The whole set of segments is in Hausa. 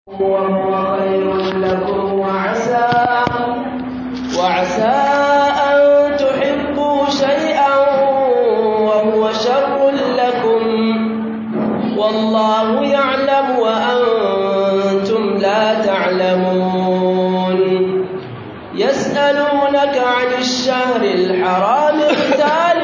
وهو خير لكم وعسى وعسى أن تحبوا شيئا وهو شر لكم والله يعلم وأنتم لا تعلمون يسألونك عن الشهر الحرام قتال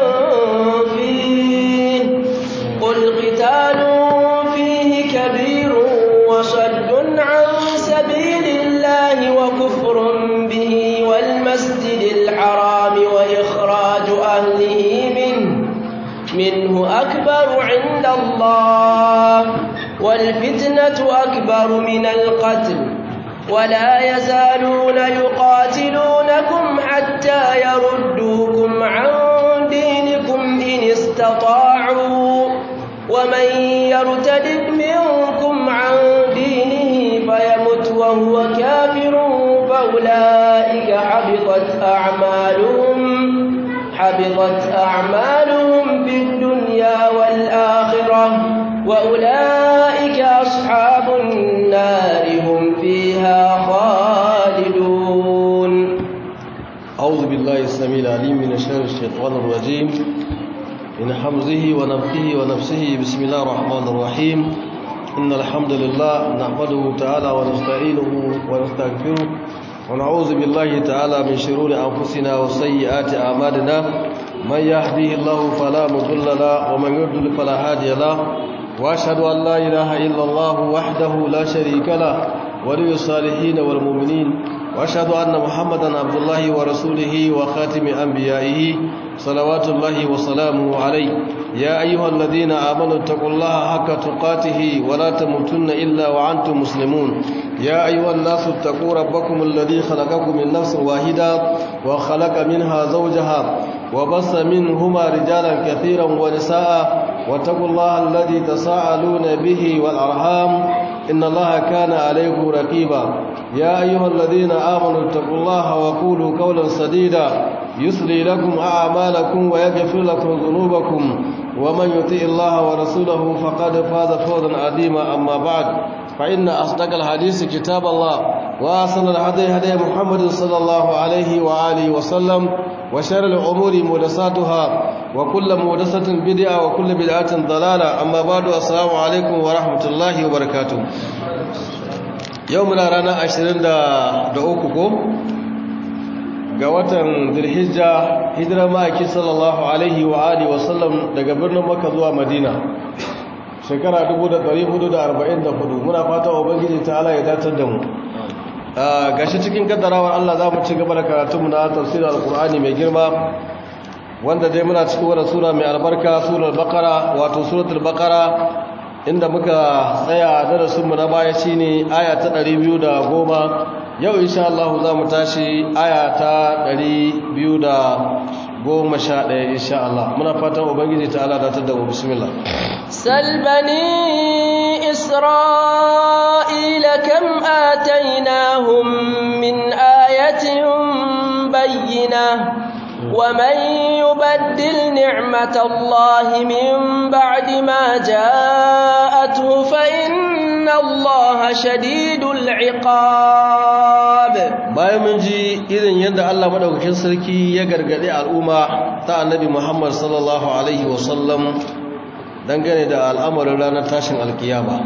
فيه قل قتال فيه كبير وصد عن سبيل الله وكفر به والمسجد الحرام وإخراج أهله منه منه أكبر عند الله والفتنة أكبر من القتل ولا يزالون يقاتلونكم حتى يردوكم عن دينكم إن استطاعوا ومن يرتد منكم عن دينه فيمت وهو كافر فأولئك حبطت أعمالهم حبطت أعمالهم في الدنيا والآخرة وأولئك أصحاب النار هم فيها خالدون أعوذ بالله السميع العليم من شر الشيطان الرجيم من حمزه ونفخه ونفسه بسم الله الرحمن الرحيم إن الحمد لله نحمده تعالى ونستعينه ونستغفره ونعوذ بالله تعالى من شرور أنفسنا وسيئات أعمالنا من يهديه الله فلا مضل له ومن يضلل فلا هادي له وأشهد أن لا إله إلا الله وحده لا شريك له ولي الصالحين والمؤمنين وأشهد أن محمدا عبد الله ورسوله وخاتم أنبيائه صلوات الله وسلامه عليه يا أيها الذين آمنوا اتقوا الله حق تقاته ولا تموتن إلا وأنتم مسلمون يا أيها الناس اتقوا ربكم الذي خلقكم من نفس واحدة وخلق منها زوجها وبص منهما رجالا كثيرا ونساء واتقوا الله الذي تساءلون به والأرحام إن الله كان عليكم رقيبا يا أيها الذين آمنوا اتقوا الله وقولوا قولا سديدا يسلي لكم أعمالكم ويغفر لكم ذنوبكم ومن يطيع الله ورسوله فقد فاز فوزا عظيما أما بعد فإن أصدق الحديث كتاب الله وأحسن الهدي هدي محمد صلى الله عليه وآله وسلم وشر الأمور محدثاتها وكل محدثة بدعة وكل بدعة ضلالة أما بعد السلام عليكم ورحمة الله وبركاته يومنا رانا عشرين da uku ko ga watan Dhulhijja hijira ma'aiki sallallahu alaihi wa alihi wa sallam daga birnin Makka zuwa Madina shekara 1444 muna fata ubangiji ta'ala ya datar da mu gashi cikin kaddarawar Allah za mu ci gaba da karatunmu na tafsirin alkur'ani mai girma wanda dai muna cikin wadda sura mai albarka surar bakara wato suratul bakara inda muka tsaya darasinmu na baya shine aya ta 210 yau insha Allah za mu tashi aya ta 211 insha Allah muna fatan ubangiji ta'ala datar da mu bismillah سل بني إسرائيل كم آتيناهم من آية بينة ومن يبدل نعمة الله من بعد ما جاءته فإن الله شديد العقاب bayan mun ji irin yadda Allah madaukakin sarki ya gargade al'umma ta annabi Muhammad sallallahu alaihi wasallam dangane da al'amarin ranar tashin alkiyama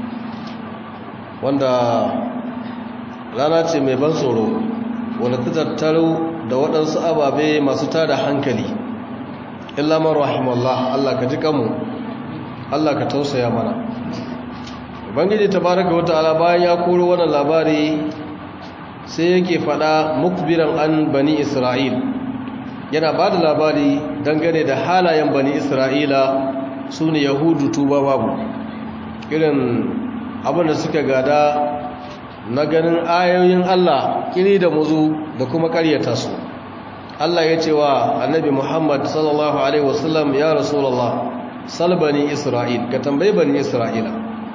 wanda rana ce mai ban tsoro wanda ta tattaro da waɗansu ababe masu tada hankali illamar rahimallah Allah ka ji kanmu Allah ka tausaya mana ubangiji tabaraka wa ta'ala bayan ya koro wannan labari sai yake faɗa mukbiran an bani isra'il yana ba da labari dangane da halayen bani isra'ila su ne yahudu tuba babu irin abinda suka gada na ganin ayoyin Allah kiri da muzu da kuma karyata su Allah ya ce wa annabi Muhammad sallallahu alaihi wasallam ya rasulullah sal bani isra'il ka tambayi bani isra'ila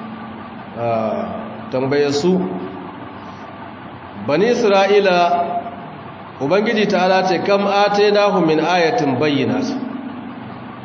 tambaye su bani isra'ila ubangiji ta'ala ce kam atainahu min ayatin bayyinat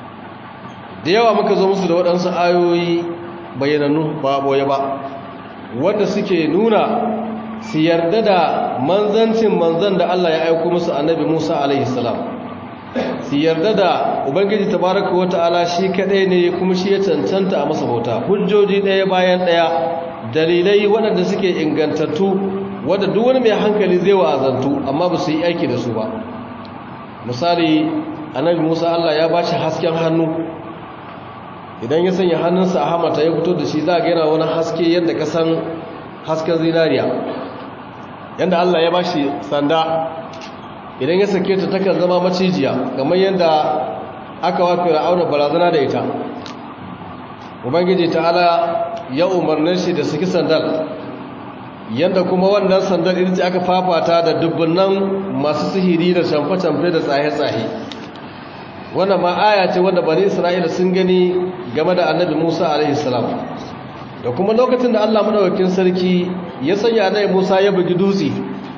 da yawa muka zo musu da waɗansu ayoyi bayyanannu ba boye ba wanda suke nuna su yarda da manzancin manzan da Allah ya aiko musu annabi Musa alaihi salam su yarda da ubangiji tabaraka wata'ala shi kadai ne kuma shi ya cancanta a masa bauta hujjoji ɗaya bayan ɗaya dalilai waɗanda suke ingantattu wadda duk wani mai hankali zai wa'azantu amma ba su yi aiki da su ba misali annabi Musa Allah ya ba shi hasken hannu idan ya sanya hannunsa a hamata ya fito da shi za a gaina wani haske yadda ka san hasken zinariya yadda Allah ya ba shi sanda idan ya sake ta takan zama macijiya kamar yadda aka wafi ra'auna barazana da ita ubangiji ta'ala ya umarnin shi da saki sandal yadda kuma wannan sandal ita ce aka fafata da dubbunan masu sihiri da camfe-camfe da tsaye-tsaye wannan ma aya ce wanda bani isra'ila sun gani game da annabi musa alaihissalam da kuma lokacin da allah maɗaukakin sarki ya sanya annabi musa ya bugi dutse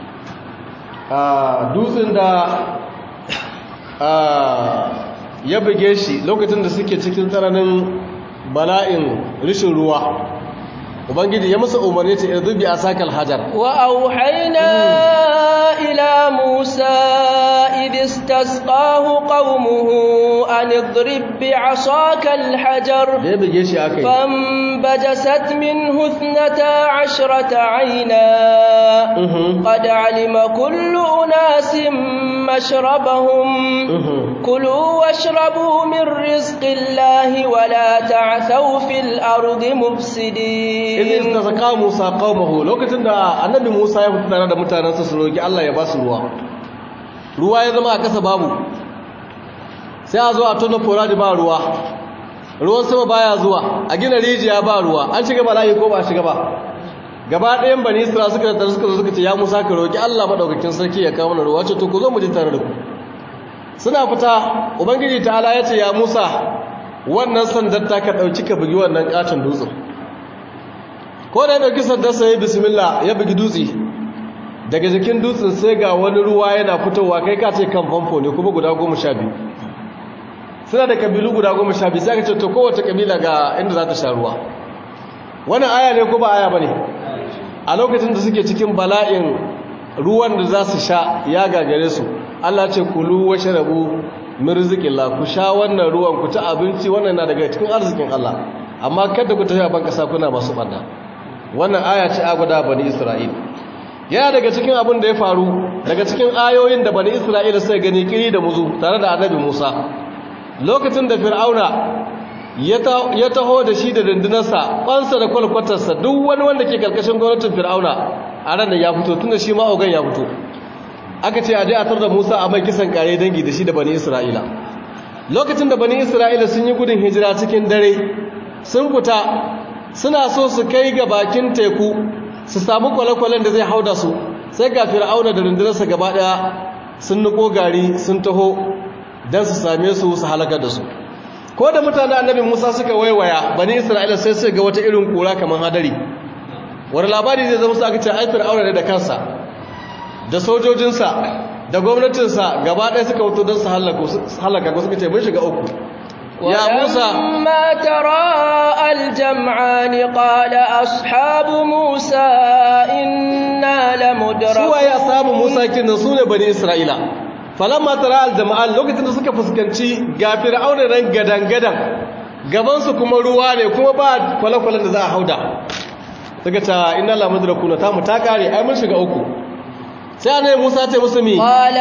a dutsen da ya buge shi lokacin da suke cikin tsananin bala'in rishin ruwa ubangiji ya musu umarni ta irzubi a sakal hajar wa auhayna ila musa idh istasqahu qaumuhu an idrib bi asaka al hajar da ya buge shi akai فانبجست منه اثنتا عشرة عينا قد علم كل أناس مشربهم كلوا واشربوا من رزق الله ولا تعثوا في الأرض مفسدين إذ استسقى موسى قومه لو كنت النبي موسى يفتح da mutanensa su roki Allah ya ba su ruwa ruwa ya zama a kasa babu sai a zo a tona foradi ba ruwa ruwan sama baya zuwa a gina rijiya ba ruwa an shiga bala'i ko ba shiga ba gaba ɗayan bani isra suka da suka zo suka ce ya musa ka roki Allah madaukakin sarki ya kawo mana ruwa ce to ku zo mu ji tare da ku suna fita ubangiji ta'ala ya ce ya musa wannan sandar ta ka dauki ka bugi wannan katon dutsen ko da ya dauki sandar sa ya bismillah ya bugi dutse daga jikin dutsen sai ga wani ruwa yana fitowa kai ka ce kan famfo ne kuma guda goma sha biyu suna da kabilu guda goma sha biyu sai aka ce to kowace kabila ga inda za ta sha ruwa wannan aya ne ko ba aya ba ne a lokacin da suke cikin bala'in ruwan da za su sha ya gagare su allah ce kulu wa sharabu min rizqillah ku sha wannan ruwan ku ci abinci wannan na daga cikin arzikin allah amma kada ku tafi a ban kasa kuna masu banda wannan aya ce a guda bani isra'il yana daga cikin abin da ya faru daga cikin ayoyin da bani isra'ila sai gani kiri da muzu tare da annabi musa lokacin da fir'auna ya taho da shi da dindinarsa kwansa da kwalkwatarsa duk wani wanda ke karkashin gwamnatin fir'auna a ranar ya fito tun da shi ma'augan ya fito aka ce a je a tar da musa a mai kisan kare dangi da shi da bani isra'ila lokacin da bani isra'ila sun yi gudun hijira cikin dare sun fita suna so su kai ga bakin teku su samu kwale-kwalen da zai hauda su sai ga fir'auna da dindinarsa gaba daya sun niko gari sun taho don su same su su halakar da su ko da mutane annabi musa suka waiwaya bani isra'ila sai su ga wata irin kura kamar hadari wani labari zai zama su aka ce aifir aure ne da kansa da sojojinsa da gwamnatinsa gaba ɗaya suka wuto don su halaka ko suka ce mun shiga uku ya musa ولما تراءى الجمعان قال أصحاب موسى إنا لمدركون suwa ya samu musa kinan su ne bani isra'ila falamma tara aljama'an lokacin da suka fuskanci ga fir'auna nan gadan-gadan gabansu kuma ruwa ne kuma ba kwale-kwalen da za a hauda suka ta inna la mudrakuna ta mu ta kare ai mun shiga uku sai annabi Musa ce musu mi قال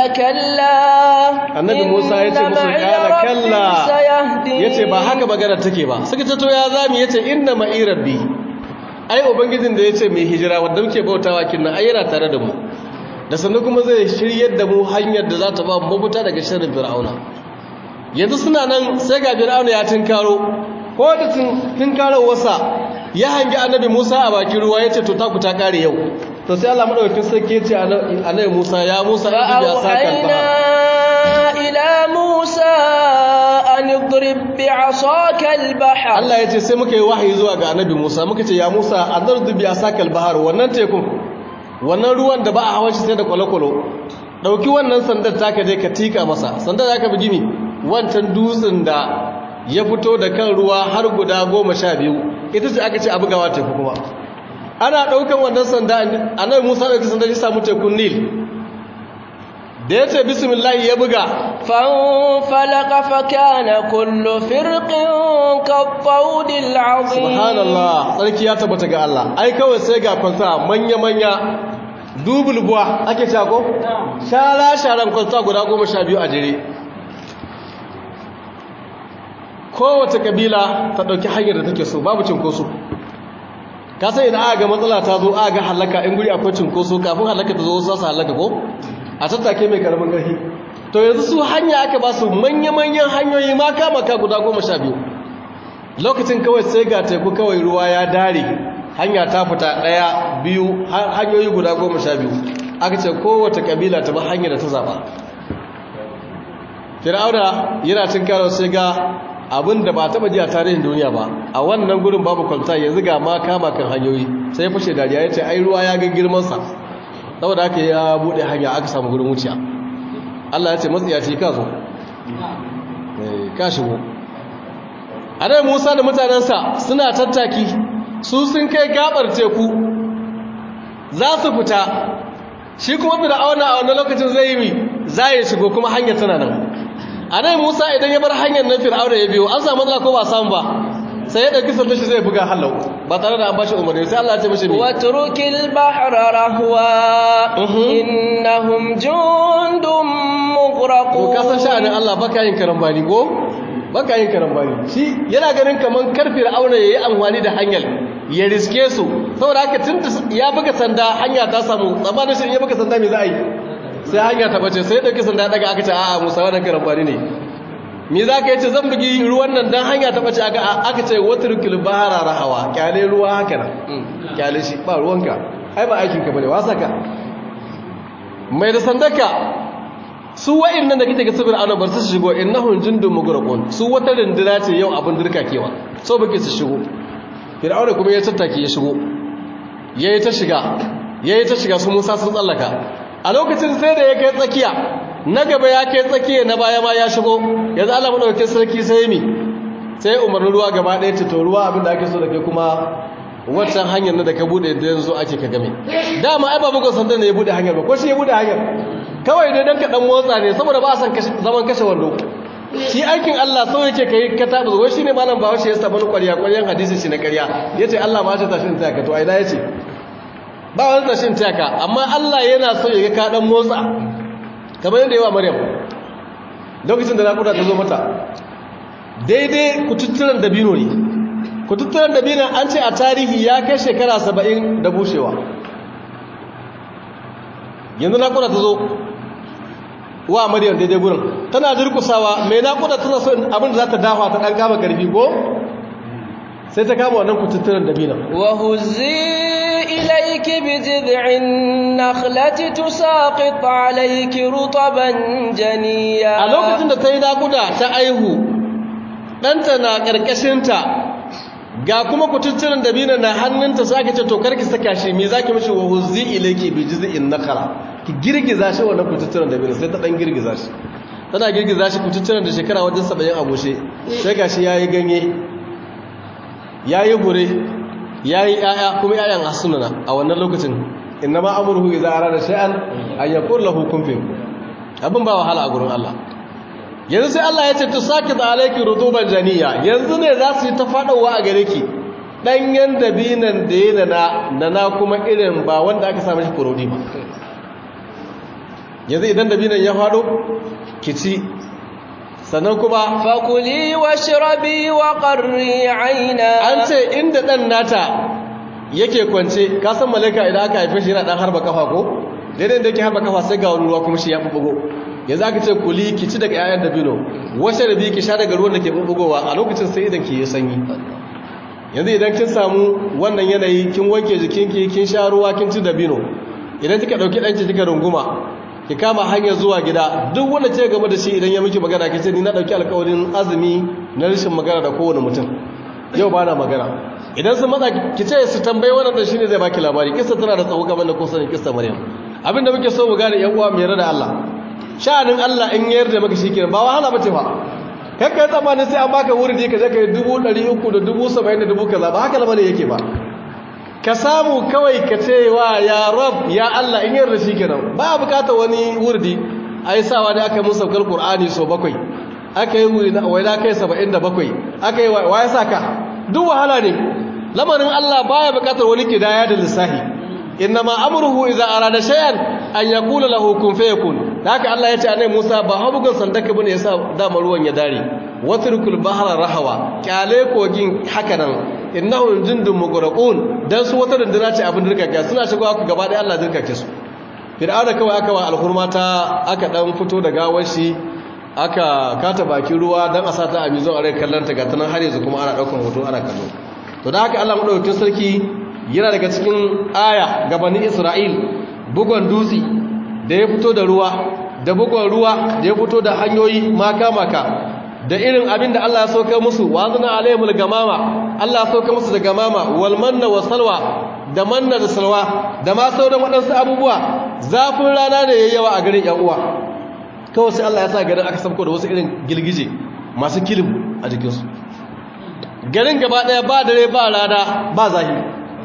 كلا annabi Musa ya ce إن musu معي kala ربي kalla سيهدين yace ba haka magana take ba suka ce to ya zami yace inna ma'i rabbi ai ubangijin da yace mai hijira wanda muke bautawa kinnan ai yana tare da mu da sannan kuma zai shiryar da mu hanyar da za ta ba mu mabuta daga sharrin fir'auna yanzu suna nan sai ga fir'auna ya tinkaro ko da tinkaro wasa ya hangi annabi Musa a bakin ruwa yace to taku ta kare yau to sai Allah madaukakin sarki yace annabi Musa ya Musa ibi ya saka فأوحينا إلى موسى أن اضرب بعصاك البحر Allah ya ce sai muka yi wahayi zuwa ga annabi Musa muka ce ya Musa azar dubi a sakal bahar wannan tekun wannan ruwan da ba a hawan shi sai da kwalokwalo dauki wannan sandar taka je ka tika masa sandar za ka bugi mi wancan dutsen da ya fito da kan ruwa har guda goma sha biyu ita ce aka ce a bugawa teku kuma ana ɗaukan wannan sanda annabi musa ɗauki sanda ya samu tekun nil da ya ce bismillahi ya buga فانفلق فكان كل فرق كالطود العظيم subhanallah tsarki ya tabbata ga Allah ai kawai sai ga kwalta manya-manya dubulbuwa ake cako shara-sharan kwalta guda goma sha biyu a jere kowace kabila ta ɗauki hanyar da take so babu cinkoso ka sai idan aka ga matsala ta zo aka ga halaka in guri akwai cinkoso kafin halaka ta zo wasu su halaka ko a tattake mai karamin ƙarfi to yanzu su hanya aka ba su manya-manyan hanyoyi maka maka guda goma sha biyu lokacin kawai sai ga teku kawai ruwa ya dare hanya ta fita ɗaya biyu hanyoyi guda goma sha biyu aka ce kowace kabila ta ba hanyar da ta zaɓa fir'auna yana cin karo sai ga abin da ba taɓa ji a tarihin duniya ba a wannan gurin babu kwalta yanzu ga ma kama kan hanyoyi sai ya fashe dariya ya ce ai ruwa ya ga girmansa saboda haka ya buɗe hanya aka samu gurin wuciya Allah ya ce matsiyaci ka zo ka shigo annabi Musa da mutanensa suna tattaki su sun kai gabar teku za su fita shi kuma fir'auna a wannan lokacin zai yi za ya shigo kuma hanyar tana nan annabi Musa idan ya bar hanyar nan fir'auna ya biyo an samu matsala ko ba samu ba sai ya dauki sanda shi zai buga hallau ba tare da an bashi umarni sai Allah ya ce mishi mi watrukil bahra rahwa innahum jundum mughraqun to ka san sha'anin Allah baka yin karambani ko baka yin karambani shi yana ganin kaman karfir auna yayi amfani da hanyar ya riske su saboda haka tunda ya buga sanda hanya ta samu tsammanin shi ya buga sanda me za a yi sai hanya ta bace sai ya dauki sanda daga aka ce a'a Musa wannan karambani ne me za ka yi ce zan bugi ruwan nan don hanya ta ɓace aka ce watarkil bahara rahawa kyale ruwa haka nan kyale shi ba ruwanka ai ba aikinka ba ne wasa ka mai da sandaka su wa'in nan da kake ga sabir ana bar su shigo innahum jundun mugraqun su wata rinduna ce yau abin dirka kewa so bake su shigo fir'auna kuma ya tattake ya shigo yayi ta shiga yayi ta shiga su Musa sun tsallaka a lokacin sai da ya kai tsakiya na gaba ya kai tsakiya na baya ma ya shigo yanzu Allah madaukakin sarki sai mi sai umarnin ruwa gaba ɗaya ta to ruwa abinda ake so da kai kuma wancan hanyar na da ka bude da yanzu ake ka game dama ai ba bugun sandan ne ya bude hanyar ba ko shi ya bude hanyar kawai dai dan ka dan motsa ne saboda ba a san zaman kashe wando shi aikin Allah sau yake kai ka tabu wai shine malam bawo shi ya saba ƙwarya ƙwaryan hadisi shi na ƙarya yace Allah ma ya tashi ta ka to ai da yace ba wani tashin taka amma Allah yana so ya ga ka dan motsa kamar yadda yawa maryam lokacin da naƙuda ta zo mata daidai kututturen dabino ne kututturen dabino an ce a tarihi ya kai shekara saba'in da bushewa yanzu naƙuda ta zo wa maryam daidai gurin tana durkusawa mai naƙuda tana so abin da za ta dafa ta ɗan kama ƙarfi ko sai ta kama wannan kututturen dabino وهزي إليك بجذع النخلة تساقط عليك رطبا جنيا a lokacin da ta yi naƙuda ta aihu ɗanta na ƙarƙashinta ga kuma kututturen dabino na hannunta sai aka ce to karki saka shi me zaki mishi wa huzzi ilayki bi jiz'in nakara ki girgiza shi wannan kututturen dabino sai ta dan girgiza shi tana girgiza shi kututturen da shekara wajen 70 a goshe sai gashi yayi ganye yayi hure yayi ƴaƴa kuma ƴaƴan asunana a wannan lokacin innama amruhu idza arada shay'an an yaqul lahu kun fayakun abin ba wahala a gurin Allah yanzu sai Allah ya ce to saki da alaiki rutuban janiya yanzu ne za su yi ta faɗowa a gare ki ɗanyen dabinan da ya nana nana kuma irin ba wanda aka sami shi kurodi ba yanzu idan dabinan ya faɗo ki ci sannan kuma فكلي واشربي وقري عينا an ce inda ɗan nata yake kwance ka san malaika idan aka haife shi yana ɗan harba kafa ko daidai da yake harba kafa sai ga wani ruwa kuma shi ya bubugo yanzu aka ce kuli ki ci daga 'ya'yan dabino washe da biyu ki sha daga ruwan da ke bubugowa a lokacin sai idan ki yi sanyi yanzu idan kin samu wannan yanayi kin wanke jikinki kin sha ruwa kin ci dabino idan kika dauki danki kika runguma ki kama hanyar zuwa gida duk wanda ce game da shi idan ya miki magana ki ce ni na dauki alƙawarin azumi na rashin magana da kowane mutum yau ba na magana idan sun matsa ki ce su tambayi wannan da shine zai baki labari kissa tana da tsawo kamar da kun sani kissa maryam abinda muke so mu gane yan uwa mu yarda da Allah sha'anin Allah in yayar da maka shikenan ba wahala bace fa kai kai tsammanin sai an baka wuri ka je kai 300 da 70 da 70 ba haka lamarin yake ba ka samu kawai ka ce wa ya rab ya Allah in yarda shi kenan ba bukatar wani wurdi ai sawa ne aka musa kal qur'ani so bakwai aka yi waina kai 77 aka yi wa ya saka duk wahala ne lamarin Allah baya bukatar wani kidaya da lissahi innama amruhu idza arada shay'an an yaqula lahu kun fayakun haka Allah ya ce annabi Musa ba habugan sandaka bane yasa dama ruwan ya dare watrukul bahra rahawa kyale kogin haka nan innahum jundun mugraqun dan su wata dindina ce abin dirkaka suna shigowa ku gaba da Allah dirkake su fir'auna kawai aka wa alhurmata aka dan fito da gawar shi aka kata bakin ruwa dan a sata a mizo a rai kallon ta gata nan har yanzu kuma ana daukan hoto ana kallo to da haka Allah madaukakin sarki yana daga cikin aya gabanin Isra'il bugon dutse da ya fito da ruwa da bugon ruwa da ya fito da hanyoyi maka maka da irin abin da Allah ya sauka musu wazina alaihimul gamama Allah ya sauka musu da gamama wal manna wa salwa da manna da salwa da ma sauran waɗansu abubuwa zafin rana ne yayyawa a garin yan uwa kawai sai Allah ya sa garin aka sauko da wasu irin gilgije masu kilim a jikinsu garin gaba ɗaya ba dare ba rana ba zahiri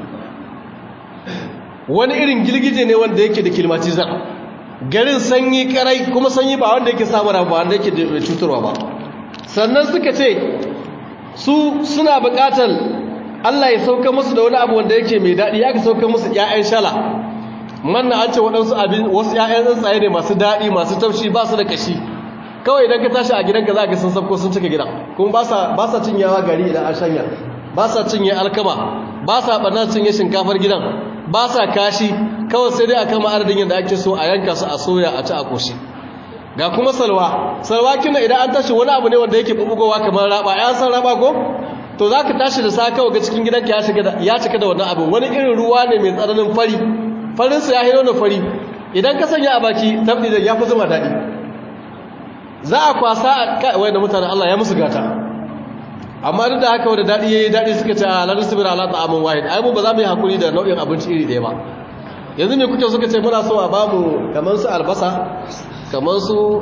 wani irin gilgije ne wanda yake da kilmatizar garin sanyi karai kuma sanyi ba wanda yake samun ba wanda yake da cutarwa ba sannan suka ce su suna bukatar Allah ya sauka musu da wani abu wanda yake mai daɗi ya ka sauka musu ‘ya'yan shala manna an ce waɗansu abin wasu ‘ya'yan tsuntsaye ne masu daɗi masu taushi ba su da kashi kawai idan ka tashi a gidanka za ka sun sabko sun cika gidan kuma ba sa cinyawa gari idan an shanya ba sa cinye alkama ba sa ɓarnar cinye shinkafar gidan ba sa kashi kawai sai dai a kama adadin yadda ake so a yanka su a soya a ci a koshi ga kuma salwa salwa kina idan an tashi wani abu ne wanda yake bubugowa kamar raba ya san raba ko to za ka tashi da sa kawai ga cikin gidanka ya cika da wannan abu wani irin ruwa ne mai tsananin fari farinsa ya hino da fari idan ka sanya a baki tabbi da ya fi zuma daɗi za a kwasa a wai da mutane Allah ya musu gata amma duk da haka wanda daɗi ya yi daɗi suka ce a lalata sabira ala ta'amun wahid ai mu ba za mu yi hakuri da nau'in abinci iri ɗaya ba yanzu me kuke suka ce muna so a bamu kamar su albasa kamar su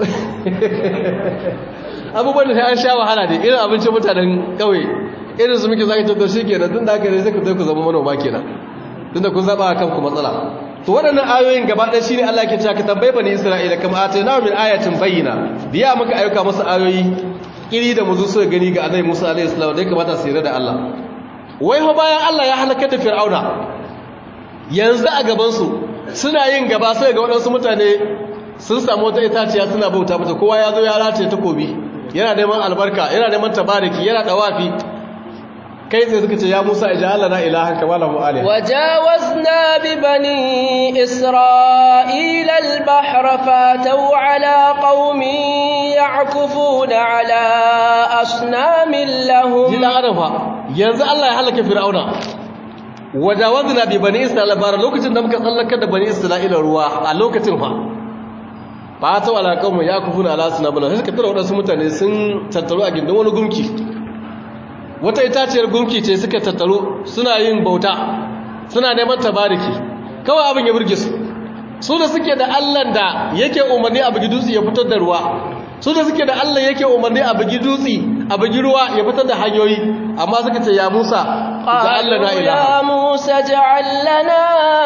abubuwan da an sha wahala ne irin abincin mutanen ƙauye irin su muke zaki tattar shi kenan tun da haka ne sai ku zai ku zama manoma kenan tun da kun zaɓa a kanku matsala to waɗannan ayoyin gaba ɗaya shi ne Allah ke cewa ka tambayi bani Isra'ila kama a taina min ayatin bayyana biya muka ayyuka masa ayoyi iri da muzu suka gani ga annabi Musa alaihi salam da ya kamata su yarda da Allah wai ho bayan Allah ya halaka da Fir'auna yanzu a gaban su suna yin gaba sai ga waɗansu mutane sun samu wata itaciya suna bauta mata kowa ya zo ya rataye takobi yana neman albarka yana neman tabariki yana dawafi kai sai suka ce ya Musa ij'al lana ilahan kama lahu alih wajawazna bi bani isra'ila al-bahr fataw ala qaumin ya'kufuna ala asnamin lahum jina arafa yanzu Allah ya halaka fir'auna wajawazna bi bani isra'ila bar lokacin da muka tsallaka da bani isra'ila ruwa a lokacin fa fataw ala qaumin ya'kufuna ala asnamin lahum sai suka tura wadansu mutane sun tattaru a gindin wani gumki wata itaciyar gunki ce suka tattaro suna yin bauta suna neman tabariki kawai abin ya burge su su da suke da allan da yake umarni a bugi dutse ya fitar da ruwa su da suke da allan yake umarni a bugi dutse a bugi ruwa ya fitar da hanyoyi amma suka ce ya musa ja'al lana ilaha ya musa ja'al lana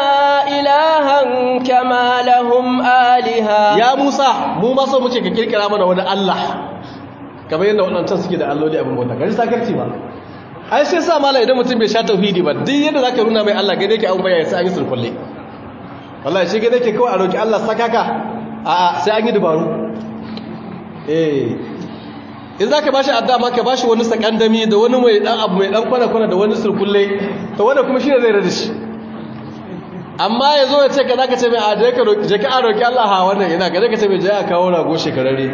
ilahan kama lahum aliha ya musa mu ma so muke ka kirkira mana wani allah kamar yadda waɗancan suke da alloli abin bauta gari sakarci ba ai sai sa mala idan mutum bai sha tauhidi ba duk yadda zaka nuna mai Allah gane yake abin baya sai an yi sulkulle wallahi shi gane yake kawai a roki Allah sakaka a a sai an yi dabaru eh in zaka bashi adda ma ka bashi wani sakandami da wani mai dan abu mai dan kwana kwana da wani sulkulle to wanda kuma shine zai rada shi amma yazo ya ce ka zaka ce mai a je ka roki je ka roki Allah ha wannan ina ga zaka ce mai je a kawo rago shekararre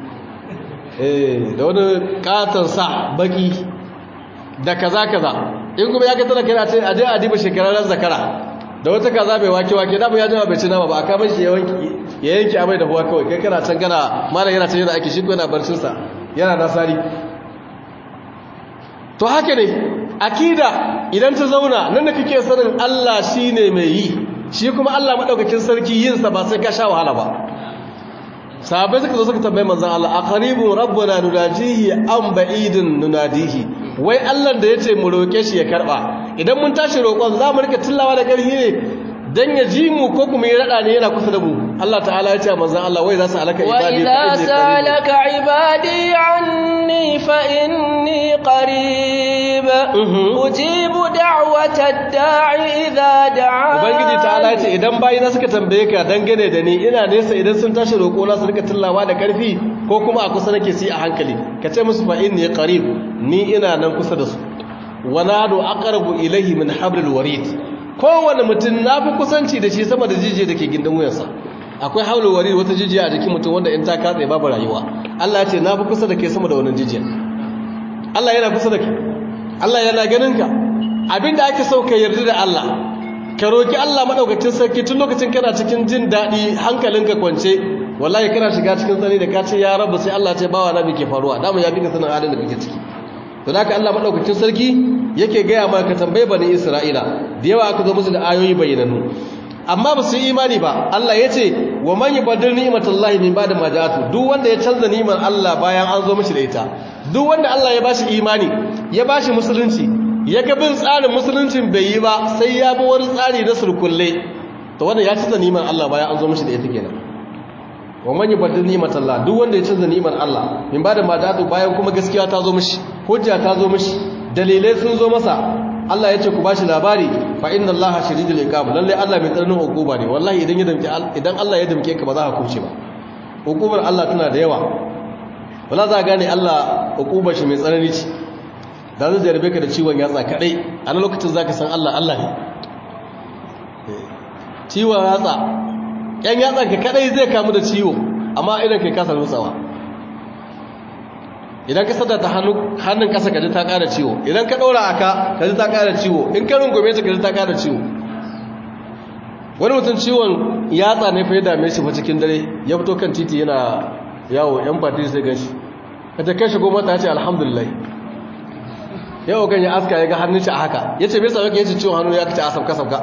da wani katon sa baki da kaza kaza in kuma ya ga tana kira ce aje a diba shekararren zakara da wata kaza mai wake wake da ya jima bai ci nama ba a kama shi ya yanki amai da huwa kawai kai kana can gana mara yana can yana aiki shi yana barcin sa yana nasari to haka ne akida idan ta zauna nan da kake sanin Allah shine mai yi shi kuma Allah madaukakin sarki yin sa ba sai ka sha wahala ba sahabai suka zo suka tambayi manzan Allah a qaribun rabbuna nunajihi am ba'idun nunadihi wai Allah da yace mu roke shi ya karba idan mun tashi roƙon za mu rika tillawa da ƙarfi ne dan ya ji mu ko kuma ya rada ne yana kusa da mu Allah ta'ala ya ce manzon Allah wai za su alaka ibadi وإذا سألك عبادي عني فإني قريب أجيب دعوة الداع إذا دعان Ubangiji ta'ala ya ce idan bayi na suka tambaye ka dangane da ni ina nesa idan sun tashi roƙo na su rika tillawa da ƙarfi ko kuma a kusa nake si a hankali ka ce musu fa inni qarib ni ina nan kusa da su wa nadu aqrabu ilayhi min hablil warid kowane mutum na fi kusanci da shi sama da jijiya da ke gindin wuyansa akwai haulul warid wata jijiya a jikin mutum wanda in ta katse babu rayuwa Allah ya ce na fi kusa da ke sama da wannan jijiya Allah yana kusa da ke Allah yana ganin ka abinda ake so ka yarda da Allah ka roki Allah madaukakin sarki tun lokacin kana cikin jin daɗi hankalinka kwance wallahi kana shiga cikin tsani da ka ce ya rabu sai Allah ce bawa na me ke faruwa dama ya bi ka sanin halin da kake ciki to da Allah madaukakin sarki yake gaya maka tambaye bani Isra'ila da yawa aka zo musu da ayoyi bayyananu amma ba su yi imani ba Allah ya ce wa man yubaddil ni'matallahi min ba'di ma ja'atu duk wanda ya canza ni'mar Allah bayan an zo mishi da ita duk wanda Allah ya bashi imani ya bashi musulunci ya ga bin tsarin musuluncin bai yi ba sai ya bi wani tsari na surkulle to wanda ya canza ni'mar Allah bayan an zo mishi da ita kenan wa man yubaddil ni'matallah duk wanda ya canza ni'mar Allah min ba'di ma ja'atu bayan kuma gaskiya ta zo mishi hujja ta zo mishi dalilai sun zo masa Allah ya ce ku bashi labari fa inna Allaha shadidul iqab lalle Allah mai tsananin hukuma ne wallahi idan ya damke idan Allah ya damke ka ba za ka kuce ba hukumar Allah tana da yawa wala za gane Allah hukumar shi mai tsanani ce da zai jarabe ka da ciwon yatsa kadai a nan lokacin zaka san Allah Allah ne ciwon yatsa yan yatsa ka kadai zai kamu da ciwo amma idan kai kasa nutsawa idan ka sada ta hannun kasa kaji ta ƙara ciwo idan ka ɗora a ka kaji ta ƙara ciwo in ka rungume ta kaji ta ƙara ciwo wani mutum ciwon yatsa ne fa ya dame shi fa cikin dare ya fito kan titi yana yawo yan fati sai gan shi ka ta kai shigo mata ya ce alhamdulillah yau kan ya aska ya ga hannun shi a haka ya ce me yasa yake yace ciwon hannu ya kace a sabka sabka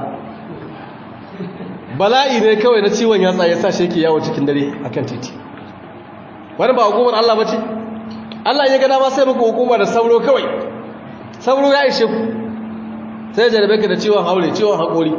bala'i ne kawai na ciwon yatsa ya sa shi yake yawo cikin dare akan titi wani ba hukumar Allah ba ce Allah ya gada ma sai muku hukuma da sauro kawai sauro ya ishe ku sai jarabe ka da ciwon haure ciwon haƙori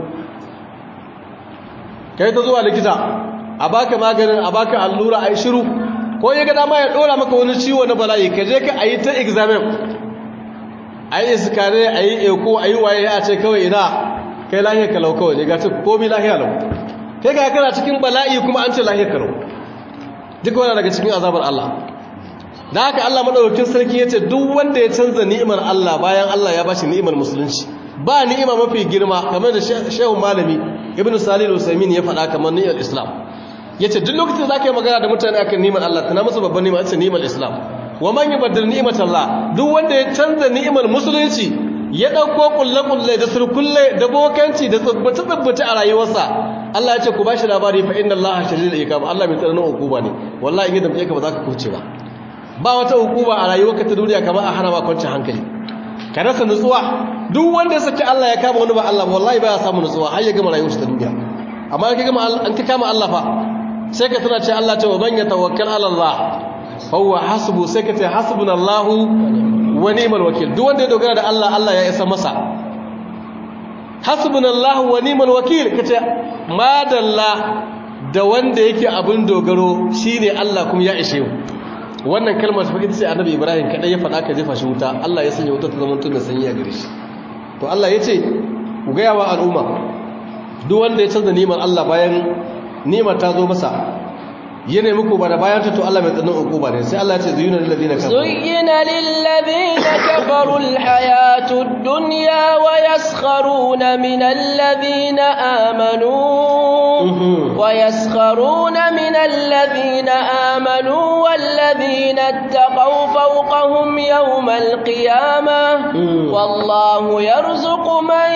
kai ta zuwa likita a baka maganin a baka allura a yi shiru ko ya gada ma ya ɗora maka wani ciwo na bala'i ka je ka a yi ta examen a yi iskare a yi eko a yi waye a ce kawai ina kai lahiyar kalau kawai ne ga ce komi lahiyar lau kai ga kana cikin bala'i kuma an ce lahiyar kalau duk wani daga cikin azabar Allah da haka Allah madaukakin sarki yace duk wanda ya canza ni'imar Allah bayan Allah ya bashi ni'imar musulunci ba ni'ima mafi girma kamar da Shehu Malami Ibn Salih al-Usaymin ya faɗa kamar ni'imar Islam yace duk lokacin da zaka yi magana da mutane akan ni'imar Allah tana musu babban ni'ima ita ni'imar Islam wa man yubaddil ni'mat Allah duk wanda ya canza ni'imar musulunci ya dauko kulle-kulle da surkulle da bokanci da tsubbace-tsubbace a rayuwarsa Allah ya ce ku bashi labari fa inna Allah shadidul iqab Allah mai tsananin hukuma ne wallahi in ya damke ka ba za ka kuce ba ba wata hukuma a rayuwarka ta duniya kamar a hana ma kwancin hankali ka rasa nutsuwa duk wanda ya saki Allah ya kama wani ba Allah wallahi ba ya samu nutsuwa har ya gama rayuwarsa ta duniya amma an ka gama an ka kama Allah fa sai ka tana ce Allah ce wa man yatawakkal ala Allah fa huwa hasbu sai ka ce hasbunallahu wa ni'mal wakil duk wanda ya dogara da Allah Allah ya isa masa hasbunallahu wa ni'mal wakil kace madalla da wanda yake abin dogaro shine Allah kuma ya ishe mu wannan kalmar fa ita ce annabi ibrahim kadai ya faɗa ka jefa shi wuta Allah ya sanya wuta ta zama tunan sanyi a gare shi to Allah ya ce ku ga yawa al'umma duk wanda ya canza ni'imar Allah bayan ni'imar ta zo masa ya nemi ku ba da bayan ta to Allah mai tsanin uku ba ne sai Allah ya ce zuyina lil ladina kafaru zuyina lil ladina kafaru al hayatud dunya wa yaskharuna min alladhina amanu ويسخرون من الذين آمنوا والذين اتقوا فوقهم يوم القيامة والله يرزق من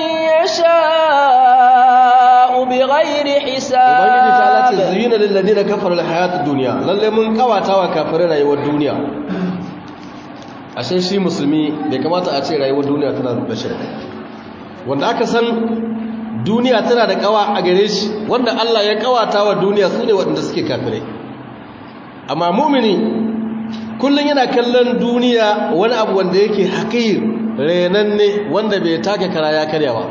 يشاء بغير حساب ubangiji ta lati zuyina lil ladina kafaru al hayatud dunya lalle mun kawata wa kafirai rayuwar duniya ashe shi musulmi bai kamata a ce rayuwar duniya tana da shi wanda aka san duniya tana da kawa a gare shi wanda Allah ya kawata wa duniya su ne waɗanda suke kafirai amma mumini kullum yana kallon duniya wani abu wanda yake haƙir renanne wanda bai take kara ya karya ba